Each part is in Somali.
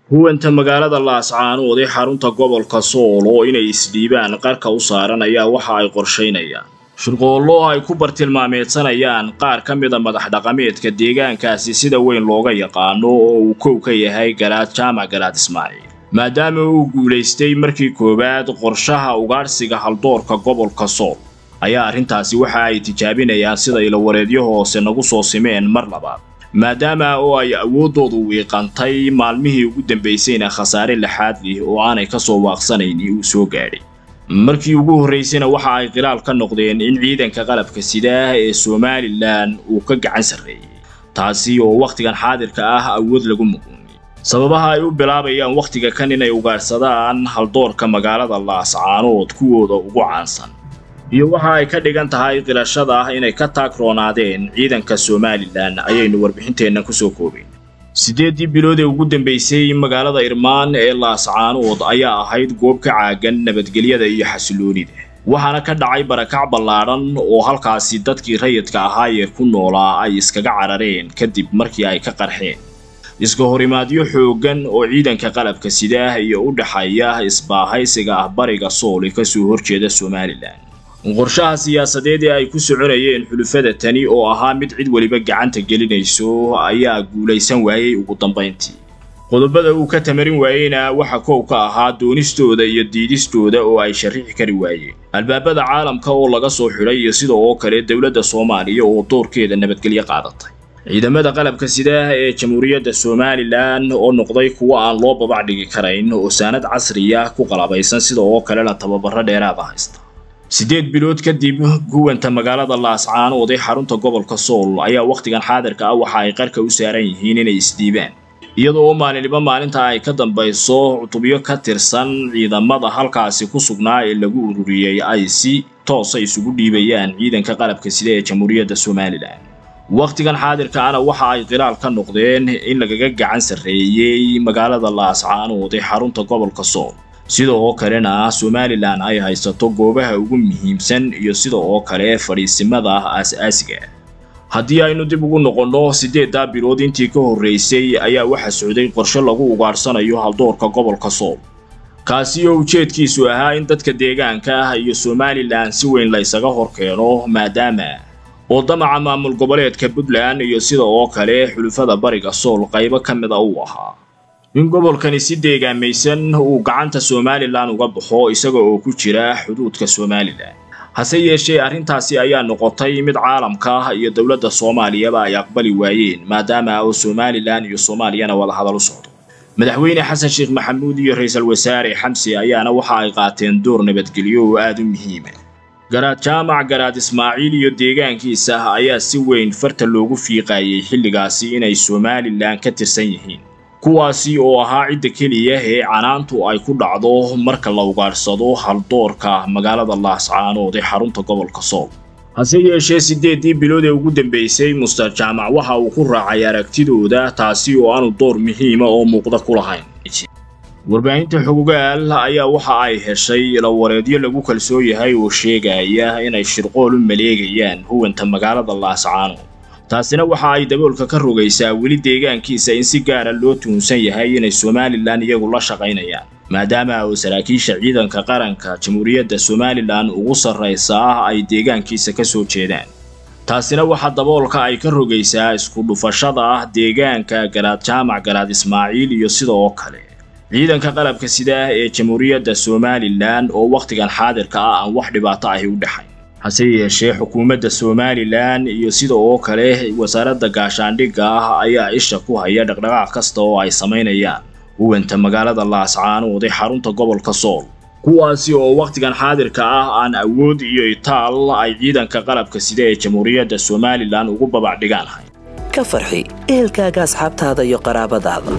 huwanta magaalada laascaanood ee xarunta gobolka sool oo inay isdhiibaan qarka u saaran ayaa waxa ay qorshaynayaan shirqoollo ay ku bartilmaameedsanayaan qaar ka mida madax dhaqameedka deegaankaasi sida weyn looga yaqaano oo uu kow ka yahay garaad jaamac garaad ismaaciil maadaama uu guulaystay markii koowaad qorshaha ugaadhsiga haldoorka gobolka sool ayaa arrintaasi waxa ay tijaabinayaan sida ilawareedyo hoose nagu soo simeen mar labaad maadaama oo ay awooddoodu wiiqantay maalmihii ugu dambaysayna khasaare laxaad lih oo aanay ka soo waaqsanayn uu soo gaadhay markii ugu horraysayna waxa ay khilaal ka noqdeen in ciidanka qalabka sidaa ee somalilan uu ka gacan sarreeyey taasi oo wakhtigan xaadirka ah awood lagu muquuniyey sababaha ay u bilaabayaan wakhtiga kan inay ugaadhsadaan haldoorka magaalada laascaanood kuwooda ugu caansan iyo waxa ay ka dhigan tahay qirashada ah inay ka taagroonaadeen ciidanka somalilan ayaynu warbixinteennan ku soo koobayn siddeeddii bilood ee ugu dambaysay magaalada irmaan ee laascaanood ayaa ahayd goob ka caagan nabadgelyada iyo xasiloonida waxaana ka dhacay barakac ballaadhan oo halkaasi dadkii rayidka ahaayee ku noolaa ay iskaga carareen kadib markii ay ka qarxeen iska horimaadyo xooggan oo ciidanka qalabka sidaah iyo u dhexeeya isbaahaysiga ah bariga sool ee kasoo horjeeda somalilan qorshaha siyaasadeed ee ay ku soconayeen xulufada tani oo ahaa mid cid weliba gacanta gelinayso ayaa guulaysan waayey ugu dambayntii qodobada uu ka tamarin waayeyna waxa kow ka ahaa doonistooda iyo diidistooda oo ay sharrixi kari waayeen albaabada caalamka oo laga soo xidhay iyo sida oo kale dowladda soomaaliya oo doorkeeda nabadgelyo qaadatay ciidamada qalabka sidaah ee jamhuuriyadda somalilan oo noqday kuwo aan loo babac dhigi karayn oo saanad casriya ku qalabaysan sida oo kalena tababaro dheeraada haysta siddeed bilood kadib guwanta magaalada laascaanood ee xarunta gobolka sool ayaa wakhtigan xaadirka ah waxa ay qarka u saaran yihiin inay isdhiibaan iyadoo oo maalinniba maalinta ay ka dambayso cutubyo ka tirsan ciidamada halkaasi ku sugnaa ee lagu ururiyey ay si toosa isugu dhiibayaan ciidanka qalabka sida ee jamhuuriyadda somalilan wakhtigan xaadirka ana waxa ay khilaal ka noqdeen in lagaga gacan sarreeyey magaalada laascaanood ee xarunta gobolka sool sida oo kalena somalilan ay haysato goobaha ugu muhiimsan iyo sida oo kale fadhiisimada aas-aasiga haddii aynu dib ugu noqonno siddeeddaa bilood intii ka horraysay ayaa waxa socday qorshe lagu ugaadhsanayo haldoorka gobolka sool kaasi oo ujeedkiisu ahaa in dadka deegaanka ah iyo somalilan si weyn la ysaga hor keeno maadaama oo damaca maamul goboleedka puntland iyo sida oo kale xulufada bariga sool qaybo ka mid a uu ahaa in gobolkani si deegaamaysan uu gacanta somalilan uga baxo isaga oo ku jira xuduudka somalilan hase yeeshee arrintaasi ayaa noqotay mid caalamka ah iyo dowladda soomaaliyaba ay aqbali waayeen maadaama oo somalilan iyo soomaaliyana wadahadal u socdo madaxweyne xasan sheekh maxamuud iyo ra-iisul wasaare xamsi ayaana waxa ay qaateen door nabadgelyo oo aada u muhiima garaad jaamac garaad ismaaciil iyo deegaankiisa ayaa si weyn farta loogu fiiqaayey xilligaasi inay somalilan ka tirsan yihiin kuwaasi oo ahaa cidda keliya ee canaantu ay ku dhacdo marka la ugaadhsado haldoorka magaalada laascaanood ee xarunta gobolka sool hase yeeshee siddeeddii bilood ee ugu dambaysay muster jaamac waxa uu ku raacay aragtidooda taasi oo aanu door muhiima oo muuqda ku lahayn warbaahinta xogogaal ayaa waxa ay heshay ilawareedyo lagu kalsoon yahay oo sheegaya inay shirqool u maleegayaan huwanta magaalada laascaanood taasina waxa ay daboolka ka rogaysaa weli deegaankiisa in si gaara loo tuhunsan yahay inay somalilan iyagu la shaqaynayaan maadaama oo saraakiisha ciidanka qaranka jamhuuriyadda somalilan ugu sarraysa ah ay deegaankiisa ka soo jeedaan taasina waxa daboolka ay ka rogaysaa isku dhufashada ah deegaanka garaad jaamac garaad ismaaciil iyo sida oo kale ciidanka qalabka sidaah ee jamhuuriyadda somalilan oo wakhtigan xaadirka ah aan wax dhibaato ahi u dhexayn hase yeeshee xukuumadda somalilan iyo sida oo kale wasaaradda gaashaandhigga ah ayaa isha ku haya dhaqdhaqaaq kasta oo ay samaynayaan huwanta magaalada laascaanood ee xarunta gobolka sool kuwaasi oo wakhtigan xaadirka ah aan awood iyo itaal ay ciidanka qalabka sida ee jamhuuriyadda somalilan ugu babacdhigaan hayn ka farxi ehelkaaga asxaabtaada iyo qaraabadaada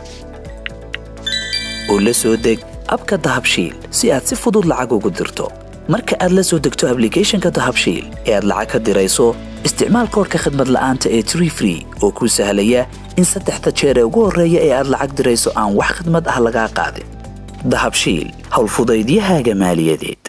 oo la soo deg abka dahabshiil si aad si fudud lacag ugu dirto marka aad la soo degto ablicathonka dahabshiil ee aad lacag ka dirayso isticmaal koorka khadmad la'aanta ee tree free oo kuu sahlaya in saddexda jeer ee ugu horreeya ee aad lacag dirayso aan wax khadmad ah lagaa qaadin dahabshiil howlfudaydiyahaaga maaliyadeed